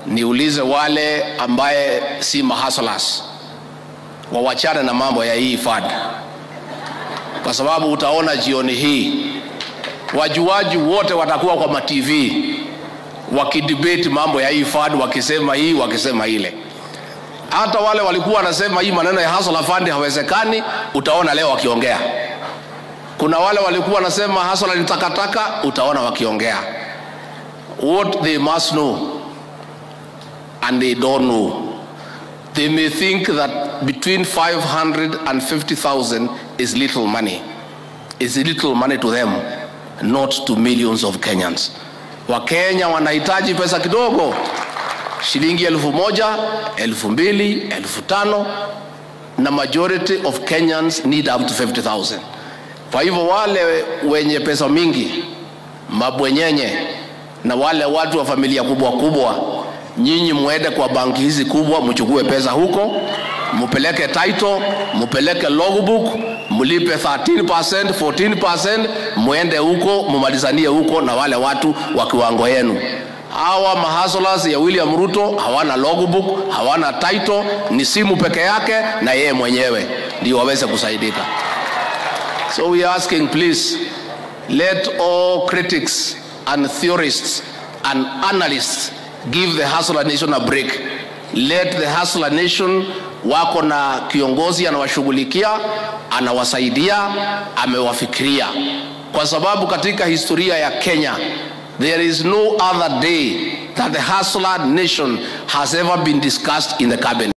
niulize wale ambaye si mahaslas wawachane na mambo ya hii fad, kwa sababu utaona jioni hii wajuaji wote watakuwa kwa matv wakidebate mambo ya hii fad, wakisema hii wakisema ile. Hata wale walikuwa wanasema hii maneno ya hustler fund hawezekani, utaona leo wakiongea. Kuna wale walikuwa wanasema hustler ni takataka, utaona wakiongea. What they must know and they don't know they may think that between 500 and 50,000 is little money. Is little money to them, not to millions of Kenyans. Wakenya wanahitaji pesa kidogo, shilingi elfu moja, elfu mbili, elfu tano na majority of Kenyans need up to 50,000. Kwa hivyo wale wenye pesa mingi, mabwenyenye na wale watu wa familia kubwa kubwa nyinyi mwende kwa banki hizi kubwa, mchukue pesa huko, mupeleke title, mupeleke logbook, mlipe 13%, 14%, muende huko mumalizanie huko na wale watu wa kiwango yenu. Hawa mahaslas ya William Ruto hawana logbook, hawana title, ni simu peke yake na yeye mwenyewe ndio waweze kusaidika. So we are asking please let all critics and theorists and analysts give the Hustler Nation a break. Let the Hustler Nation wako na kiongozi anawashughulikia, anawasaidia, amewafikiria, kwa sababu katika historia ya Kenya there is no other day that the Hustler Nation has ever been discussed in the cabinet.